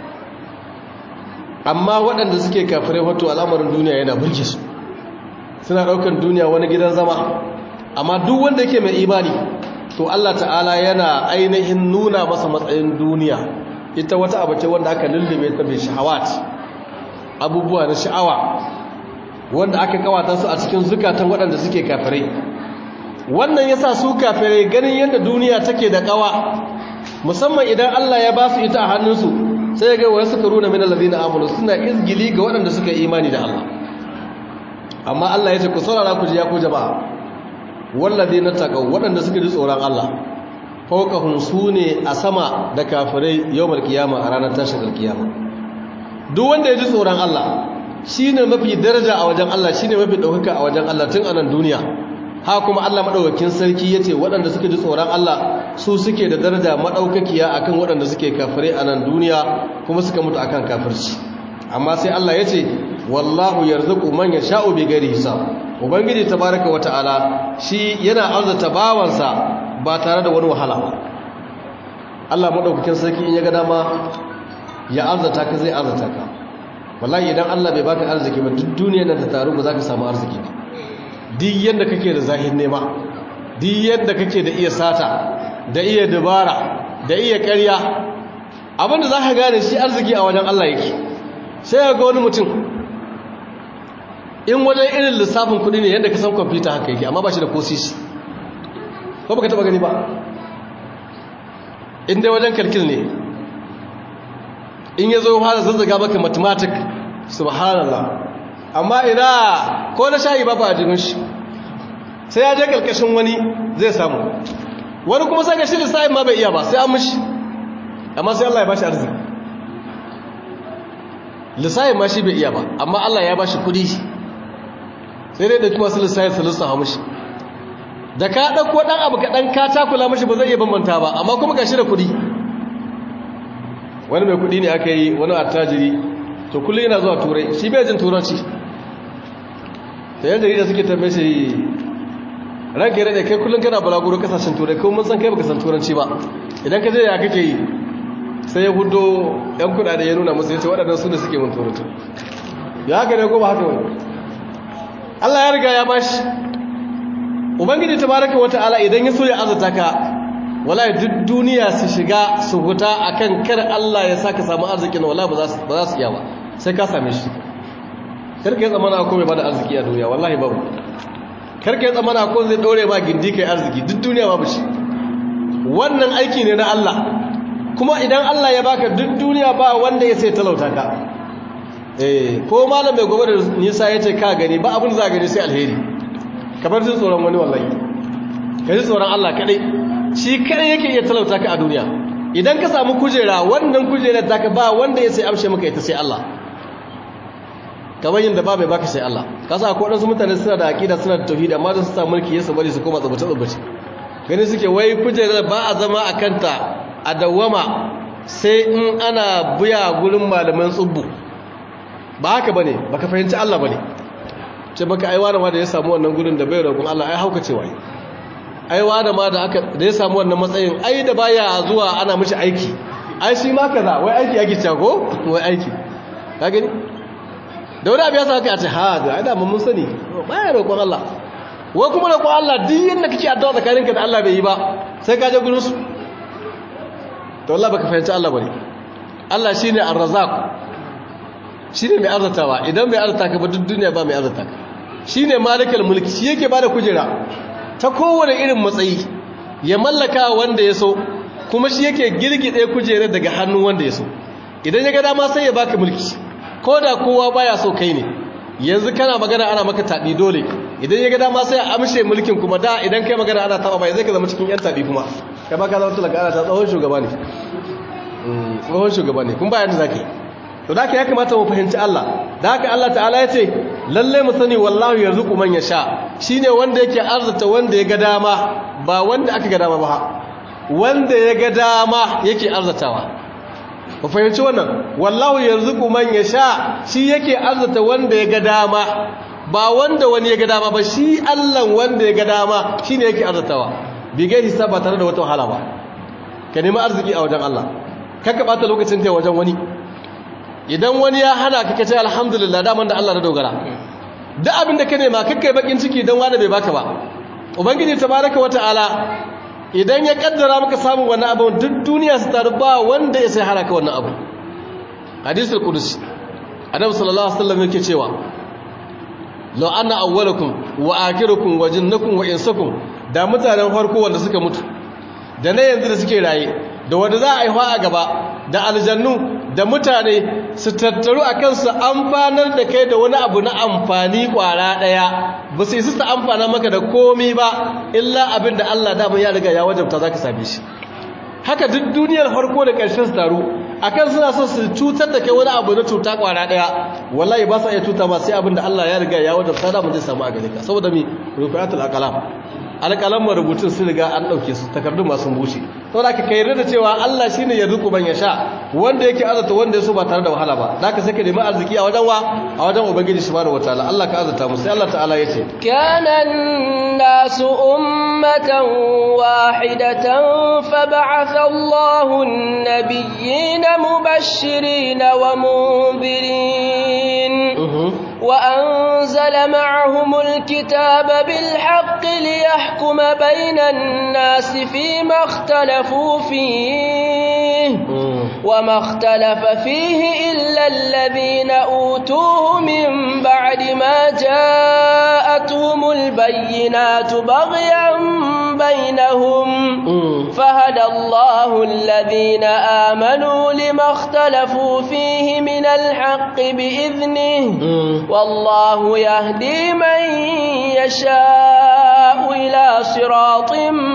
amma waɗanda suke kafirai wato al'amarin duniya yana burge su suna ɗaukar duniya wani gidan zama amma duk wanda yake mai imani to Allah ta'ala yana ainihin nuna masa matsayin duniya ita wata abu ce wanda aka lullube ta mai shahawat abubuwa na sha'awa wanda aka kawata su a cikin zukatan waɗanda suke kafirai wannan yasa su kafirai ganin yadda duniya take da kawa musamman idan Allah ya ba su ita a hannunsu sai ga wasu karuna min allazina amanu suna izgili ga waɗanda suka imani da Allah amma Allah ya ce ku saurara ku ji ya ku jama'a wallazina taqaw waɗanda suka ji tsoron Allah fawqahum sune a sama da kafirai yawmal qiyama a ranar tashin alkiyama duk wanda ya ji tsoron Allah shine mafi daraja a wajen Allah shine mafi daukaka a wajen Allah tun anan duniya ha kuma Allah madaukakin sarki yace waɗanda suka ji tsoron Allah su suke da daraja madaukakiya akan waɗanda suke kafirai a nan duniya kuma suka mutu akan kafirci amma sai Allah yace wallahu yarzuqu man yasha'u bighairi hisab ubangiji tabaaraka wata'ala shi yana arzuta bawansa ba tare da wani wahala ba Allah madaukakin sarki in ya ga dama ya arzuta ka zai arzuta ka wallahi idan Allah bai baka arziki ba duk duniyar nan ta taru ba za ka samu arziki ba duk yadda kake da zahir nema duk yadda kake da iya sata da iya dubara da iya ƙarya abinda za ka gane shi arziki a wajen Allah yake sai ga wani mutum in wajen irin lissafin kudi ne yadda ka san kwamfuta haka yake amma ba shi da kosisi ko baka taba gani ba in dai wajen kalkil ne in ya zo fara zazzaga maka mathematic subhanallah amma ina ko na shayi ba ba a jirin shi sai ya je kalkashin wani zai samu wani kuma sai ga shi lissafin ma bai iya ba sai an mishi amma sai Allah ya bashi arziki lissafin ma shi bai iya ba amma Allah ya bashi kudi sai dai da kuma su lissafin su lissafa mishi da ka ɗauko ɗan abu kaɗan ka takula mashi ba zai iya bambanta ba amma kuma ga shi da kuɗi wani mai kuɗi ne aka yi wani attajiri to kullum yana zuwa turai shi bai jin turanci da yan jarida suke tambaye shi ranka yi daɗe kai kullum kana balaguro kasashen turai kuma mun san kai baka san turanci ba idan ka je ya kake yi sai ya hudo yan kuɗaɗe ya nuna musu ya ce waɗannan su ne suke mun turanci ya haka ne ko ba haka wani Allah ya riga ya bashi ubangiji tabaraka wata'ala idan ya so ya azata ka wallahi duk duniya su shiga su huta akan kar Allah ya saka samu arzikin wallahi ba za su ba za su iya ba sai ka same shi karka ya tsamana ko mai bada arziki a duniya wallahi babu karka ya tsamana ko zai dore ma gindi kai arziki duk duniya babu shi wannan aiki ne na Allah kuma idan Allah ya baka duk duniya ba wanda ya sai talauta ka eh ko malam mai gobe da nisa yace ka gani ba abin za gani sai alheri kamar jin tsoron wani wallahi ka ji tsoron Allah kadai shi kadai yake iya talauta ka a duniya idan ka samu kujera wannan kujerar ta ka ba wanda ya sai amshe maka ita sai Allah kamar yin da ba mai baka sai Allah ka sa ko wadansu mutane suna da aqida suna da tauhidi amma da su samu mulki yasa bari su koma tsabace tsabace gani suke wai kujerar ba a zama a kanta a dawwama sai in ana buya gurin malaman tsubbu ba haka bane baka fahimci Allah bane ce baka aiwa da ma da ya samu wannan gudun da bai roƙon Allah ai hauka cewa aiwa da ma da aka da ya samu wannan matsayin ai da baya zuwa ana mishi aiki ai shi ma kaza wai aiki ake cewa ko wai aiki ka gani da wani abu ya saka a ce ha ga ai da mun sani baya roƙon Allah wai kuma roƙon Allah duk yanda kake addu'a tsakaninka da Allah bai yi ba sai ka je gurin su to Allah baka fahimci Allah bane Allah shine ar-razzaq shine mai arzatawa idan mai arzata ka ba duk duniya ba mai arzata ka shine malikal mulki shi yake bada kujera ta kowane irin matsayi ya mallaka wanda ya so kuma shi yake girgide kujera daga hannun wanda ya so idan ya ga dama sai ya baka mulki ko da kowa baya so kai ne yanzu kana magana ana maka tabi dole idan ya ga dama sai ya amshe mulkin kuma da idan kai magana ana taba bai zai ka zama cikin yan tabi kuma kai ba ka zama talaka ana ta tsohon shugaba ne tsohon shugaba ne kun bayan da zaka yi to da ya kamata mu fahimci Allah da haka Allah ta'ala ya ce lalle mu sani wallahu yarzuqu man yasha shine wanda yake arzuta wanda ya ga dama ba wanda aka ga dama ba wanda ya ga dama yake arzatawa ku fahimci wannan wallahu yarzuqu man yasha shi yake arzuta wanda ya ga dama ba wanda wani ya ga dama ba shi Allah wanda ya ga dama shine yake arzatawa bi ga hisaba tare da wata wahala ba ka nemi arziki a wajen Allah kakka bata lokacin kai wajen wani idan wani ya hana ka kace alhamdulillah daman da Allah na dogara duk abin da ka nema kakkai bakin ciki dan wani bai baka ba ubangiji tabaraka wataala idan ya kaddara maka samun wannan abu duk duniya su taru ba wanda ya sai hana ka wannan abu hadisul qudsi annabi sallallahu alaihi wasallam yake cewa law anna awwalakum wa akhirukum wa jinnakum wa insakum da mutanen farko wanda suka mutu da na yanzu da suke raye da wanda za a yi a gaba da aljannu da mutane su tattaru a kansu amfanar da kai da wani abu na amfani kwara daya ba su isa su amfana maka da komi ba illa abin da Allah da ya riga ya wajabta za ka same shi haka duk duniyar farko da ƙarshen su taru akan suna son su cutar da kai wani abu na cuta kwara daya wallahi ba sa iya cuta ma sai abin da Allah ya riga ya wajabta da mu zai samu a gare ka saboda mi rufiatul aqlam alƙalan rubutun sun riga an ɗauke su takardun masu bushe sau da ka yarda da cewa Allah shi ne ya zuku ban ya sha wanda yake azata wanda ya so ba tare da wahala ba da ka saka nemi arziki a wajen wa a wajen ubangiji shi bada wataala Allah ka azata mu sai Allah ta'ala ya ce kana nasu ummatan wahidatan fa ba'atha Allahu an-nabiyyina mubashirin wa munzirin وأنزل معهم الكتاب بالحق ليحكم بين الناس فيما اختلفوا فيه وما اختلف فيه إلا الذين أوتوه من بعد ما جاءتهم البينات بغيا بينهم فهدى الله الذين آمنوا لما اختلفوا فيه من الحق بإذنه والله يهدي من يشاء إلى صراط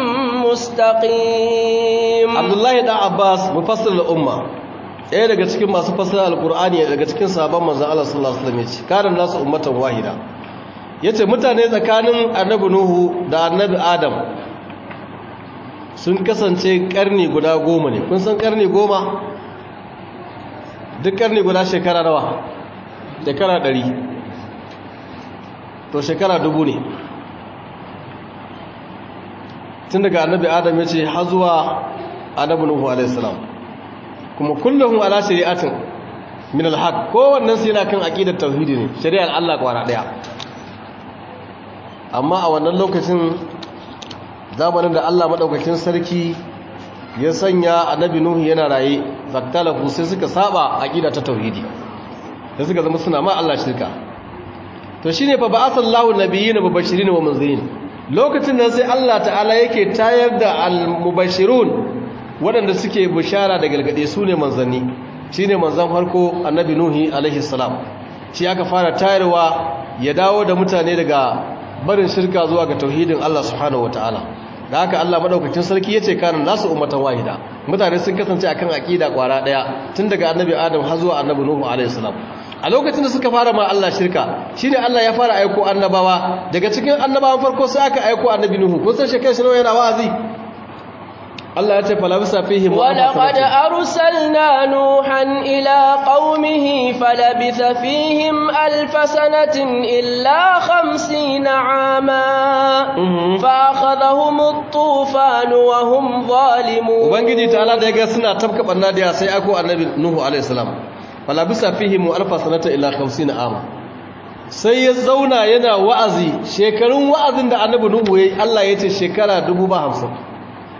مستقيم عبد الله بن عباس مفسر الأمة ɗaya daga cikin masu fasara alkur'ani daga cikin sabon manzon Allah sallallahu alaihi wasallam yace karan nasu ummatan wahida yace mutane tsakanin annabi nuhu da annabi adam sun kasance karni guda goma ne kun san karni goma duk karni guda shekara nawa shekara ɗari to shekara dubu ne tun daga annabi adam ya ce har zuwa annabi nuhu alaihissalam kuma kullum ala shari'atin min alhaq kowannen su yana kan aqidar tauhidi ne shari'ar Allah kwana daya amma a wannan lokacin zamanin da Allah madaukakin sarki ya sanya annabi nuhu yana raye zaktalafu sai suka saba aqida ta tauhidi da suka zama suna ma Allah shirka to shine fa ba'athallahu nabiyina mubashirin wa munzirin lokacin nan sai Allah ta'ala yake tayar da al-mubashirun waɗanda suke bishara da galgade su ne manzanni shine manzan farko annabi nuhi alaihi salam shi aka fara tayarwa ya dawo da mutane daga barin shirka zuwa ga tauhidin Allah subhanahu wataala da haka Allah madaukakin sarki yace kana nasu ummatan wahida mutane sun kasance akan aqida kwara daya tun daga annabi Adam har zuwa annabi Nuhu alaihi salam a lokacin da suka fara ma Allah shirka shine Allah ya fara aiko annabawa daga cikin annabawan farko sai aka aiko annabi Nuhu kun san shekai shi yana wa'azi Allah ya ce falabisa fihim ولقد أرسلنا نوحا إلى قومه فلبث فيهم ألف سنة إلا خمسين عاما فأخذهم الطوفان وهم ظالمون ubangiji ta'ala da yaga suna tabka banna da sai ako annabi nuhu alaihi salam falabisa fihim alfa sanata illa 50 ama sai ya zauna yana wa'azi shekarun wa'azin da annabi nuhu yayi Allah ya ce shekara 50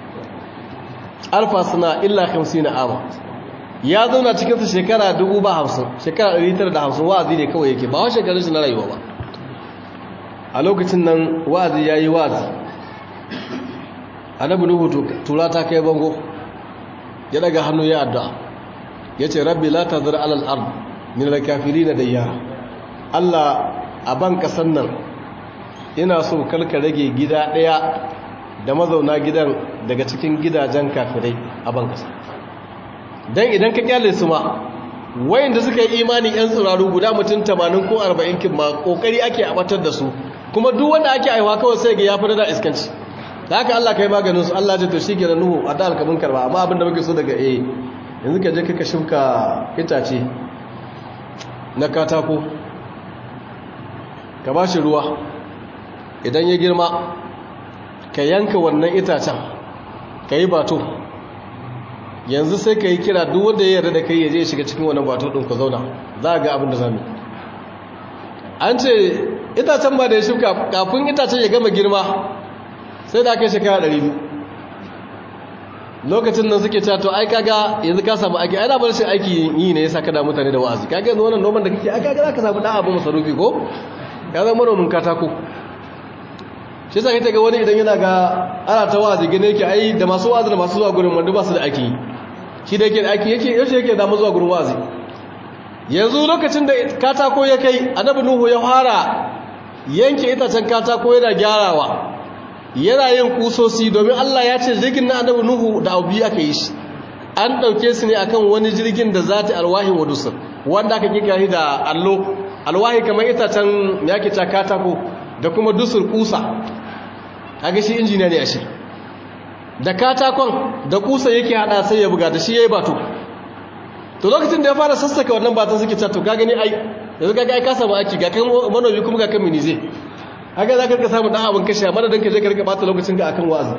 alfa sana illa 50 ama ya zauna cikin su shekara 50 shekara 950 wa'azi ne kawai yake ba wa shekarun shi na rayuwa ba a lokacin nan wa'azi yayi wa'azi annabi nuhu tura ta kai bango ya daga hannu ya addu'a yace rabbi la tazar alal ard min al kafirin dayyara Allah a ban kasan nan ina so kalka rage gida daya da mazauna gidan daga cikin gidajen kafirai a ban kasa dan idan ka kyale su ma wayanda suka yi imani yan tsiraru guda mutum 80 ko 40 kin ma kokari ake abatar da su kuma duk wanda ake aiwa kawai sai ga ya fi da iskanci da haka Allah kai maganin su Allah ya to shi ke da nuhu a da alkamin karba amma abinda muke so daga eh yanzu ka je ka shimka itace na katako ka ba shi ruwa idan ya girma ka yanka wannan itacen ka yi bato yanzu sai ka yi kira duk wanda ya yarda da kai ya je shiga cikin wannan bato ɗin ka zauna za a ga abin da za mu an ce itacen ba da ya shuka kafin itacen ya gama girma sai da aka yi shekara ɗari biyu lokacin nan suke cewa to ai kaga yanzu ka samu aiki ai da bar shi aiki yi ne yasa ka da mutane da wa'azi kaga yanzu wannan noman da kake ai kaga zaka samu dan abu masarufi ko ya zama manomin katako shi yasa kake ga wani idan yana ga ana ta wa'azi gane yake ai da masu wa'azi da masu zuwa gurin wanda ba su da aiki shi da yake da aiki yake yaushe yake da zuwa gurin wa'azi yanzu lokacin da katako ya kai annabi nuhu ya fara yanke itacen katako yana gyarawa yana yin kusosi domin Allah ya ce jirgin na annabi nuhu da abu aka yi shi an ɗauke su ne akan wani jirgin da za ta alwahin wadusa wanda aka kika shi da allo alwahi kamar itacen ya ke ta katako da kuma dusur kusa kaga shi injiniya ne a shi da katakon da kusa yake hada sai ya buga da shi yayi bato to lokacin da ya fara sassaka wannan batan suke cewa to ka gani ai yanzu kaga ai ka samu aiki ga kan manomi kuma ga kan minize haka za ka rika samun ɗan abin kashe amma da ka je ka rika bata lokacin ga akan wa'azi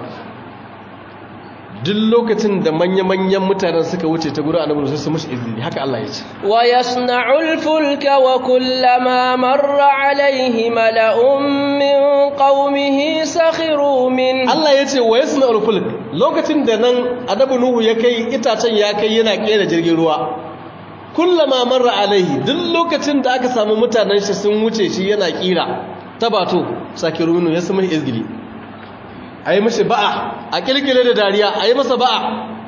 duk lokacin da manya-manyan mutanen suka wuce ta gurin annabi sai su mushi izini haka Allah ya ce wa yasna'ul fulka wa kullama marra alayhi mala'un min qaumihi sakhiru min Allah ya ce wa yasna'ul fulk lokacin da nan annabi nuhu ya kai itacen ya kai yana kera jirgin ruwa kullama marra alaihi duk lokacin da aka samu mutanen shi sun wuce shi yana kira tabato sakirunu ya samu izgili ayi mishi ba'a a kilkile da dariya ayi masa ba'a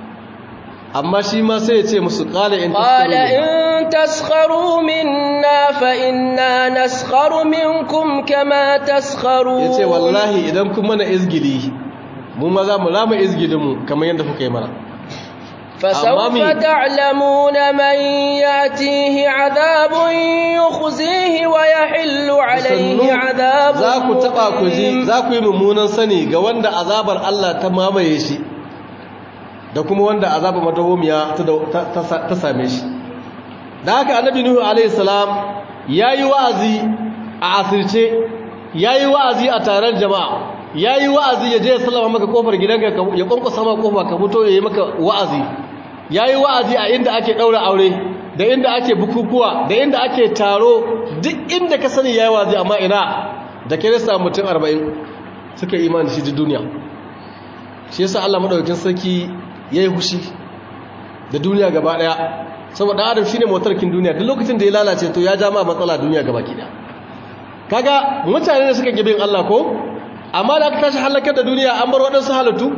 amma shi ma sai ya ce musu qala in qala in taskharu minna fa inna naskharu minkum kama taskharun yace wallahi idan kun mana izgili mu ma za mu rama izgilin mu kamar yadda kuka yi mana فسوف تعلمون من ياتيه عذاب يخزيه ويحل عليه عذاب za ku taba ku ji za ku yi mummunan sani ga wanda azabar Allah ta mamaye shi da kuma wanda azabar madawomiya ta same shi da haka annabi nuhu alaihi salam yayi wa'azi a asirce yayi wa'azi a taron jama'a yayi wa'azi ya je ya sallama maka kofar gidanka ya kwankwasa maka kofa ka fito yayi maka wa'azi ya yi wa'azi a inda ake ɗaura aure da inda ake bukukuwa da inda ake taro duk inda ka sani ya yi wa'azi amma ina da kirista mutum arba'in suka imani shi duniya shi yasa allah maɗaukin sarki ya yi hushi da duniya gaba ɗaya saboda adam shi ne motarkin duniya duk lokacin da ya lalace to ya ja ma matsala duniya gaba ki ɗaya kaga mutane da suka gibin allah ko amma da aka tashi halakar da duniya an bar waɗansu halittu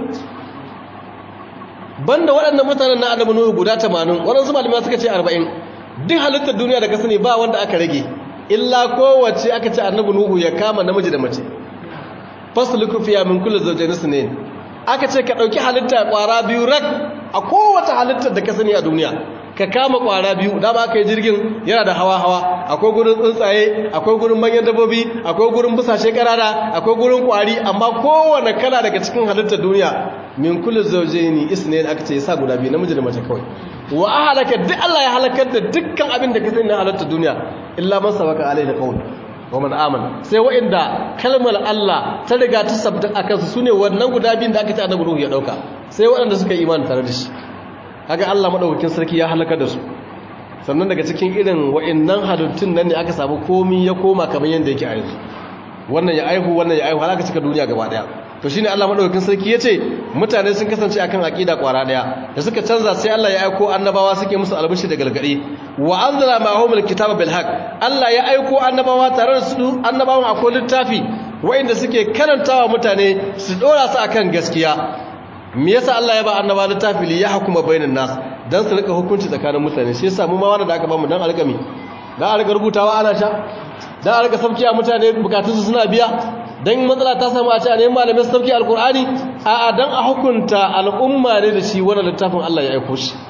banda waɗannan mutanen na annabi nuhu guda 80 waɗansu malamai suka ce 40 duk halittar duniya da ka sani ba wanda aka rage illa kowace aka ce annabi nuhu ya kama namiji da mace fasluku fiya min kulli zawjayn sunayn aka ce ka dauki halitta kwara biyu rak a kowace halittar da ka sani a duniya ka kama kwara biyu da ba ka yi jirgin yana da hawa hawa akwai gurin tsuntsaye akwai gurin manyan dabbobi akwai gurin busashe karara akwai gurin kwari amma kowane kala daga cikin halittar duniya min kullu zawjaini isnayn aka ce yasa guda biyu namiji da mace kawai wa ahlaka duk Allah ya halakar da dukkan abin da ka sani na halittar duniya illa man sabaka alaihi qawl wa man amana sai wa'inda kalmar Allah ta riga ta sabta akan su sune wannan guda biyun da aka ce annabi ruhu ya dauka sai waɗanda suka yi imani tare da shi kaga Allah madaukakin sarki ya halaka da su sannan daga cikin irin wa'annan halittun nan ne aka samu komi ya koma kamar yanda yake a yanzu wannan ya aihu wannan ya aihu har aka cika duniya gaba daya to shine Allah madaukakin sarki yace mutane sun kasance akan aqida kwara daya da suka canza sai Allah ya aiko annabawa suke musu albishi da galgadi wa anzala ma'ahum alkitaba bil haqq Allah ya aiko annabawa tare da su annabawan akwai littafi wa'inda suke karantawa mutane su dora su akan gaskiya me yasa Allah ya ba annaba littafi li yahkuma bainan nas dan su rika hukunci tsakanin mutane shi yasa mu ma wanda da aka ba mu dan alƙami dan a rika rubutawa ana sha dan a rika sabkiya mutane bukatun su suna biya dan matsala ta samu a ce ne malamin sabki alqur'ani a a dan a hukunta al'umma ne da shi wannan littafin Allah ya aika shi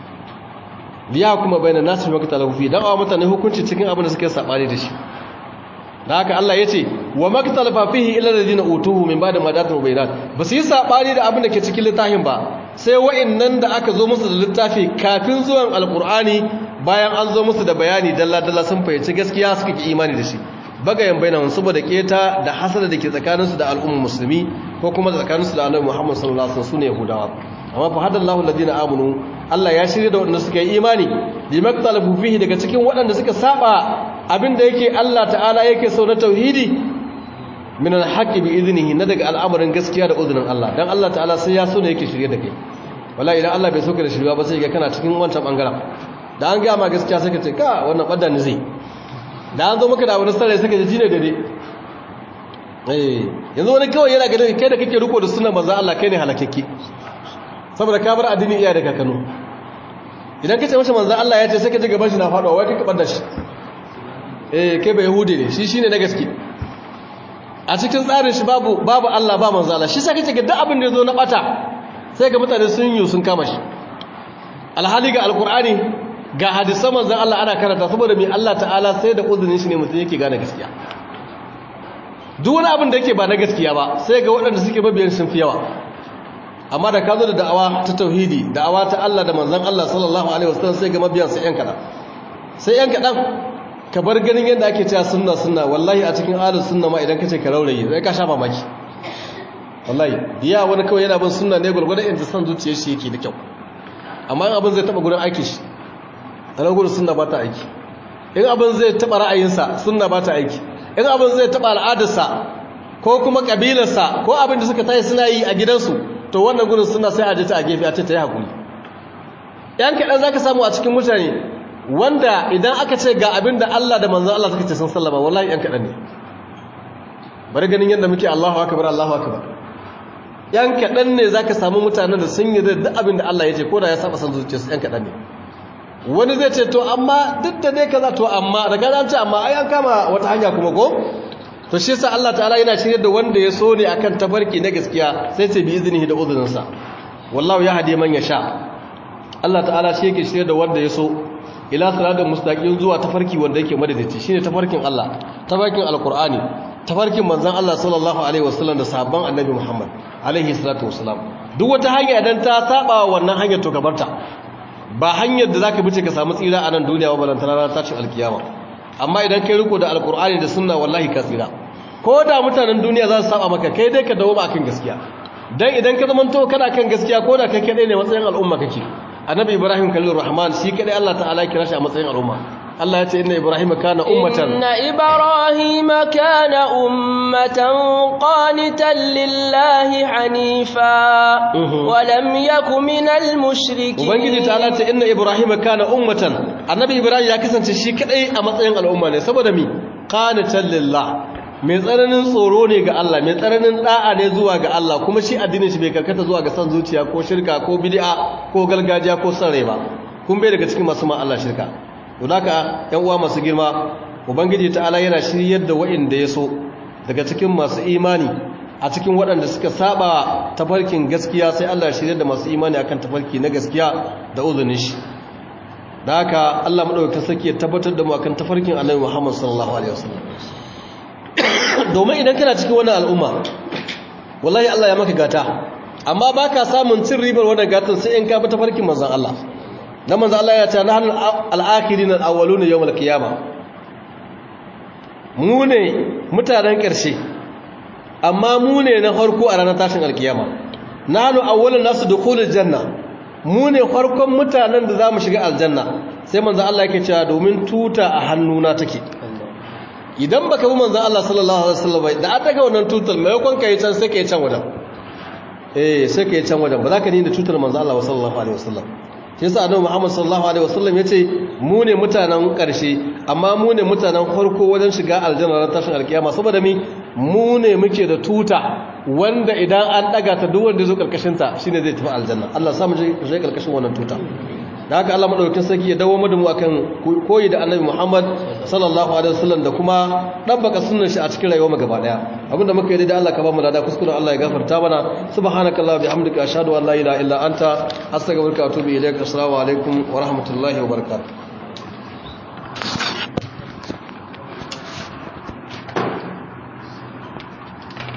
li yahkuma bainan nas fi waqti lahu dan a mutane hukunci cikin abin da suke sabani da shi da haka Allah ya ce wa maktalafa fihi illa alladhina utuhu min ba'di ma datu bayyinat ba su yi sabani da abin da ke cikin littafin ba sai wa'annan da aka zo musu da littafi kafin zuwan alqur'ani bayan an zo musu da bayani dalla dalla sun fahimci gaskiya suka ki imani da shi bagayen bainahum saboda keta da hasada da ke tsakaninsu da al'ummar musulmi ko kuma da tsakaninsu da annabi Muhammad sallallahu alaihi wasallam sune yahudawa amma fa hadallahu alladhina amanu Allah ya shirye da waɗanda suka yi imani limaktalafu fihi daga cikin waɗanda suka saba abinda yake Allah ta'ala yake so na tauhidi min alhaqi bi idnihi na daga al'amarin gaskiya da uzunin Allah dan Allah ta'ala sai ya so ne yake shirye da kai wallahi idan Allah bai so ka da shirya ba sai ga kana cikin wancan bangaren da an ga ma gaskiya sai ka ce ka wannan badda ne zai da an zo maka da wani sarai sai ka ji ne dade eh yanzu wani kawai yana ga kai da kake riko da sunan manzo Allah kai ne halakakke saboda ka bar addini iya da kakano idan ka ce masa manzo Allah ya ce sai ka ji gaban shi na faduwa wai ka kabar da shi eh kai ba yahudi ne shi shine na gaske a cikin tsarin shi babu babu Allah ba manzo Allah shi sai kace ga duk abin da yazo na bata sai ga mutane sun yi sun kama shi alhali ga alqur'ani ga hadisan manzo Allah ana karanta saboda mai Allah ta'ala sai da uzurin shi ne mutum yake gane gaskiya duk wani abin da yake ba na gaskiya ba sai ga waɗanda suke mabiyan sun fi yawa amma da ka zo da da'awa ta tauhidi da'awa ta Allah da manzon Allah sallallahu alaihi wasallam sai ga mabiyan sai yan kadan sai yan kadan ka bar ganin yadda ake cewa sunna sunna wallahi a cikin ahlus sunna ma idan kace ka raurayi sai ka sha mamaki wallahi biya wani kawai yana bin sunna ne gurgurda in ta san zuciyar shi yake da kyau amma in abin zai taba gurin aiki shi ana gurin sunna ba ta aiki in abin zai taba ra'ayinsa sunna ba ta aiki in abin zai taba al'adarsa ko kuma kabilarsa ko abin da suka tayi suna yi a gidansu to wannan gurin sunna sai a je ta a gefe a ce ta yi hakuri yan kaɗan za ka samu a cikin mutane wanda idan aka ce ga abin da Allah da manzan Allah suka ce sun sallama wallahi yan kaɗan ne bari ganin yadda muke Allahu akbar Allahu akbar yan kaɗan ne zaka samu mutanen da sun yi da duk abin da Allah ya ce ko da ya saba san zuciya su yan kaɗan ne wani zai ce to amma duk da dai kaza to amma daga an ce amma ai an kama wata hanya kuma ko to shi yasa Allah ta'ala yana shirye da wanda ya so ne akan tabarki na gaskiya sai sai bi iznihi da uzurinsa wallahu ya hadi man yasha Allah ta'ala shi yake shirye da wanda ya so ila siratal mustaqim zuwa tafarki wanda yake madadaci shine tafarkin Allah tafarkin alqur'ani tafarkin manzon Allah sallallahu alaihi wasallam da sahabban annabi Muhammad alaihi salatu wasalam duk wata hanya idan ta saba wannan hanyar to gabarta ba hanyar da zaka bice ka samu tsira a nan duniya ba balantana ran tashin alkiyama amma idan kai riko da alqur'ani da sunna wallahi ka tsira ko da mutanen duniya za su saba maka kai dai ka dawo ba akan gaskiya dan idan ka zamanto kana kan gaskiya ko da kai kadai ne matsayin al'umma kake annabi ibrahim khalilur rahman shi kadai Allah ta'ala ya kira shi a matsayin al'umma Allah ya ce inna ibrahim kana ummatan inna ibrahim kana ummatan qanitan lillahi hanifa wa lam yakun minal mushrikeen ubangiji ta'ala ce inna ibrahim kana ummatan annabi ibrahim ya kasance shi kadai a matsayin al'umma ne saboda mi qanitan lillahi mai tsananin tsoro ne ga Allah mai tsananin da'a ne zuwa ga Allah kuma shi addinin shi bai karkata zuwa ga san zuciya ko shirka ko bid'a ko gargajiya ko san rai ba kun bai daga cikin masu ma Allah shirka to haka ƴan uwa masu girma ubangiji ta'ala yana shiryar da wa'inda ya so daga cikin masu imani a cikin waɗanda suka saba tafarkin gaskiya sai Allah shiryar da masu imani akan tafarki na gaskiya da uzunin shi da haka Allah madaukakin sarki ya tabbatar da mu akan tafarkin Annabi Muhammad sallallahu alaihi wasallam domin idan kana cikin wannan al'umma wallahi Allah ya maka gata amma baka samun cin ribar wannan gatan sai in ka bi tafarkin manzon Allah dan manzon Allah ya ce nahnu al-akhirin al-awwalun yawm al-qiyamah mu ne mutanen ƙarshe amma mu ne na farko a ranar tashin alkiyama nahnu awwalun nasu dukhulul janna mu ne farkon mutanen da zamu shiga aljanna sai manzon Allah yake cewa domin tuta a hannuna take idan baka bi manzon Allah sallallahu alaihi wasallam da an daga wannan tutar mai kon kai can sai kai can wajen eh sai kai can wajen ba za ka ni da tutar manzon Allah sallallahu alaihi wasallam shi yasa annabi Muhammad sallallahu alaihi wasallam yace mu ne mutanen karshe amma mu ne mutanen farko wajen shiga aljanna ran tashin alkiyama saboda mi mu ne muke da tuta wanda idan an daga ta duk wanda zo karkashin ta shine zai tafi aljanna Allah ya samu je karkashin wannan tuta da haka Allah madaukakin sarki ya dawo mu da mu akan koyi da Annabi Muhammad sallallahu alaihi wasallam da kuma dan baka sunnar shi a cikin rayuwar mu gaba daya abinda muka yi da Allah ka ba mu lada kuskure Allah ya gafarta mana subhanakallah bihamdika ashhadu an la ilaha illa anta astaghfiruka wa atubu ilaik assalamu alaikum wa rahmatullahi wa barakatuh